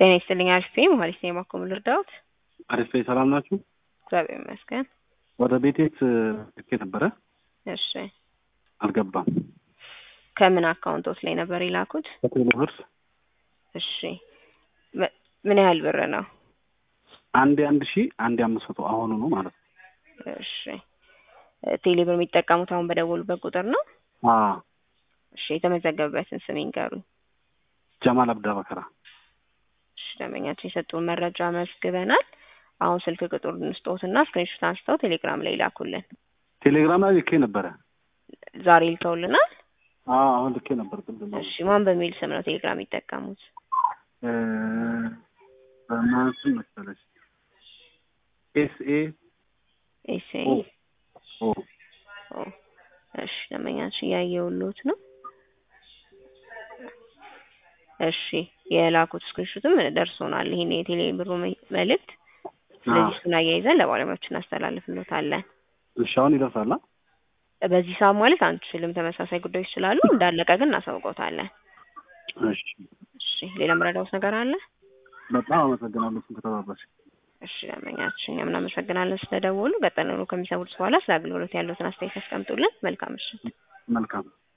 ጤና ይስጥልኝ አሪፍ ነኝ ማለት ነው። የማኮም ልርዳዎት? አሪፍ ነኝ። ሰላም ናችሁ? እግዚአብሔር ይመስገን። ወደ ቤቴት ልኬ ነበረ፣ እሺ አልገባም። ከምን አካውንቶት ላይ ነበር የላኩት? ከቴሌ ብር እሺ መ- ምን ያህል ብር ነው? አንዴ አንድ ሺህ አንዴ አምስት መቶ አሁኑ ነው ማለት ነው። እሺ ቴሌ ብር የሚጠቀሙት አሁን በደወሉበት ቁጥር ነው? አዎ እሺ የተመዘገበበትን ስም ይንገሩኝ። ጀማል አብዳ በከራ። እሺ ደንበኛችን የሰጡን መረጃ መዝግበናል። አሁን ስልክ ቁጥር እንስጦትና ስክሪንሾት አንስተው ቴሌግራም ላይ ይላኩልን። ቴሌግራም ላይ ልኬ ነበረ። ዛሬ ልከውልናል። አዎ አሁን ልኬ ነበር ቅድም ነው። እሺ ማን በሚል ስም ነው ቴሌግራም የሚጠቀሙት? እ፣ በማን ስም መሰለሽ? ኤስ ኤ ኤስኤ ኦ ኦ ኦ እሺ ደንበኛችን እያየሁልዎት ነው። እሺ የላኩት ስክሪንሾትም ደርሶናል። ይሄን የቴሌ ብሩ መ- መልእክት ስለዚህ እሱን አያይዘን ለባለሙያዎች እናስተላልፍልዎታለን። እሺ አሁን ይደርሳል። አ? በዚህ ሰዓት ማለት አንችልም፣ ተመሳሳይ ጉዳዮች ስላሉ እንዳለቀ ግን እናሳውቀውታለን። እሺ እሺ ሌላ መረዳዎት ነገር አለ? በጣም አመሰግናለሁ ከተባባሽ። እሺ ደንበኛችን እኛም እናመሰግናለን ስለደወሉ። ቀጠሮ ከሚሰሙት በኋላ ስለ አገልግሎት ያለዎትን አስተያየት ያስቀምጡልን። መልካም ምሽት። መልካም